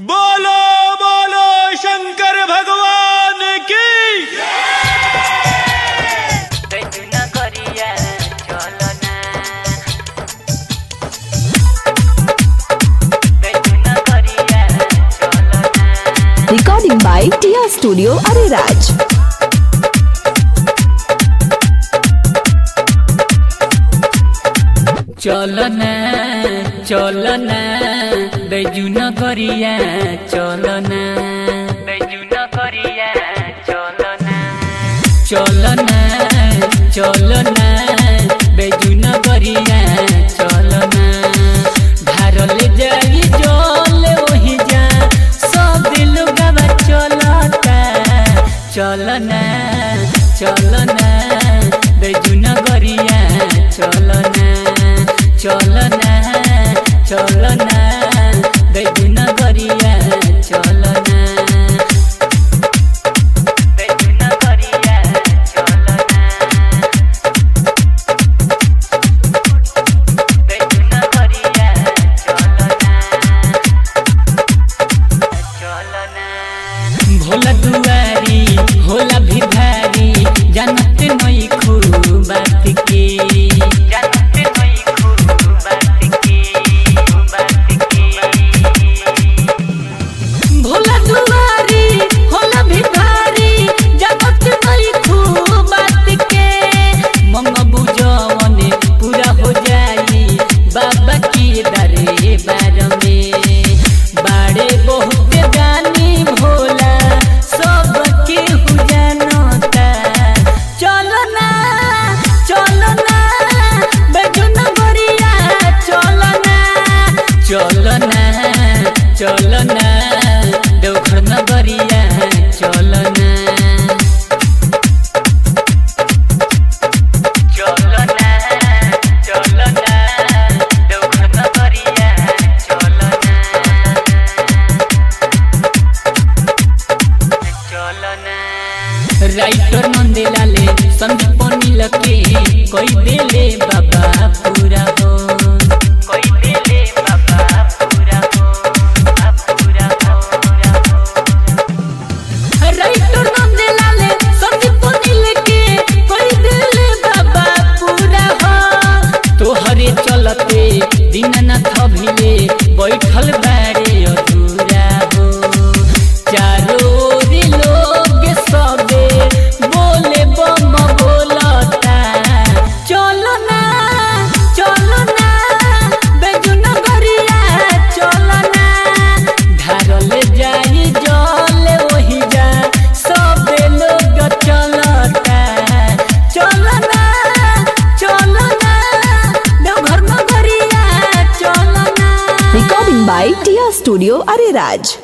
बोलो बोलो शंकर भगवान की कैसुन करिया चलना कैसुन करिया चलना Recording by Tia Studio Ariraj. चलना चलना बैजुन करिया चलना बैजुन करिया चलना चलना चलना बैजुन करिया चलना धारल जाई जल ओही जा सब लोगवा चलता चलना चलना बैजुन करिया चलना चलना चलना बैजुन करिया चलना बैजुन करिया चलना बैजुन करिया चलना चलना भोला दुआरी होला भिखारी जानत नई खूब बात के जानत नई खूब बात के बात के भोला दुआरी होला भिखारी जानत नई खूब बात के मंगबू जवने पूरा हो जाई बाबा की दरे बार में बाड़े बहुत गानी भोला सब के हु जानता चलो ना चलो ना बेजुन गरिया चलो ना चलो ना चलो ना देवघर नगरिया चलो ना चलना चलना देवघर नगरिया चलना चलना राइटर नंदेलाले संदीप नील के कोई देले बाबा पूरा हो कोई देले बाबा पूरा हो पूरा हो पूरा हो राइटर नंदेलाले संदीप नील के कोई दिल बाबा पूरा हो तोहरे चलते दीननाथ भिले बैठल बारे अधूरा हो चारों ओर लोग सबे बोले बम बोलता चलो ना चलो ना बेजुन गरिया चलो ना धारल जाई जल ओही जा सबे लोग चलता चलो ना चलो ना देवघर नगरिया चलो ना Recording by Tia Studio Ariraj.